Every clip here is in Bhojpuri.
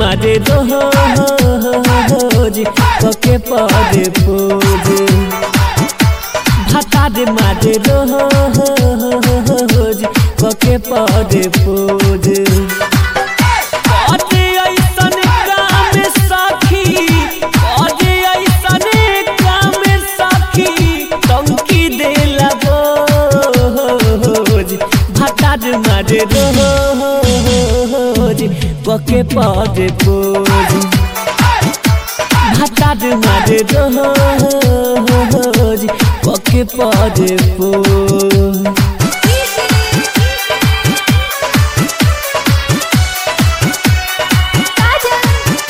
मारे रोज कके पदे पोज भातार मारे रोज कके पदे पोज अरे ऐसन काम सखी अरे ऐसन काम सखी टंकी देला बोझ भातार मारे रोज कके पद पोज भातार मारे रोज कके पद पोज काजल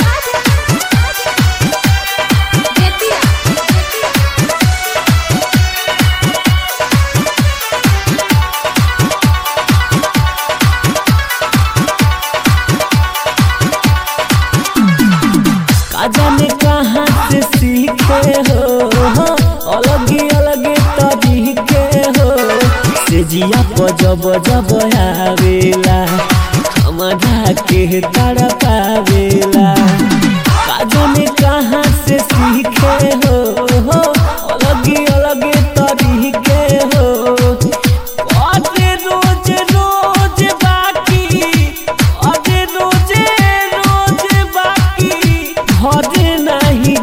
बेतिया का जाने कहाँ से सीखे हो अलग अलग तरीके हो से जिया पर जब जब आवेला हमारा के तारा पावेला का जाने कहाँ से सीखे हो अलग अलग तरीके हो अरे रोज रोज बाकी अरे रोज रोज बाकी भरे नहीं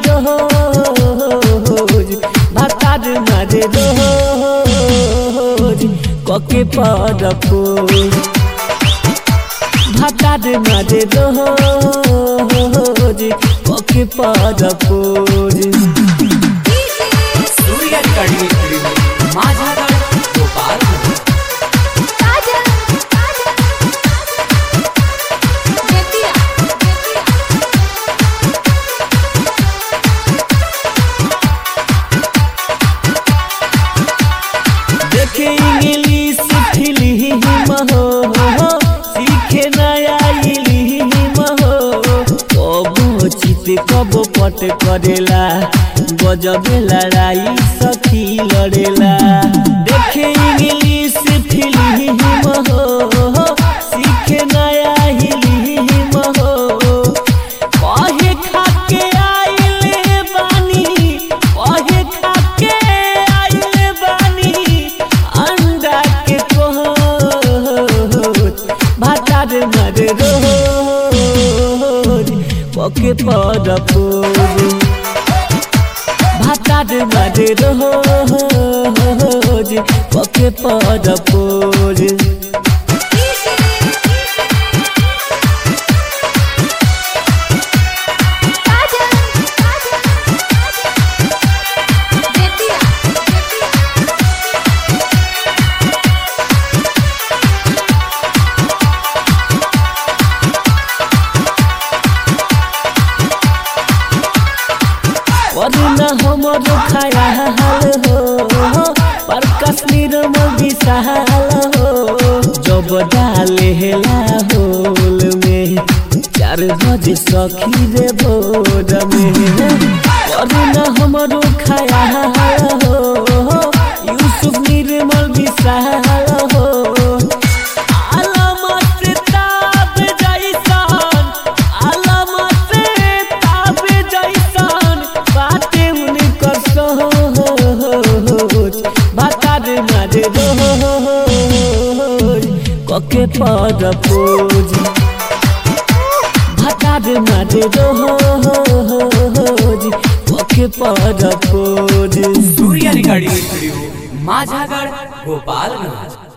रोज भातार मारे रोज कके पर पोज भातार मारे रोज कके पर पोज सूर्य कड़ी माझागढ़ गोपाल काजल बेतिया देखे इंग्लिश फिल्म हो सीखे नया इल्म हो कबो चित कबो पट करेला गजबे लड़ाई सखी लड़ेला देखे इंग्लिश फिल्म हो सीखे नया इल्म हो कहे खाके आइले बानी कहे खाके आइले बानी अंडा के कोहत भातार मर रोज पके पर पोज भातार मर रोज पके पर पोज काजल बेतिया वरना हमर खयाल हो पर कश्मीर में विशाल हो जब डाले हेला होल में चार बजे सखी रे भोर में वरना हमर खयाल हो यूसुफ निर्मल विशाल हो आलमत ताब जैसन आलमत ताब जैसन बाटे उनकर सोच भातार मारे रोज कके पर पोज भातार मारे रोज कके पर पोज सूर्य कड़ी माझागढ़ गोपालगंज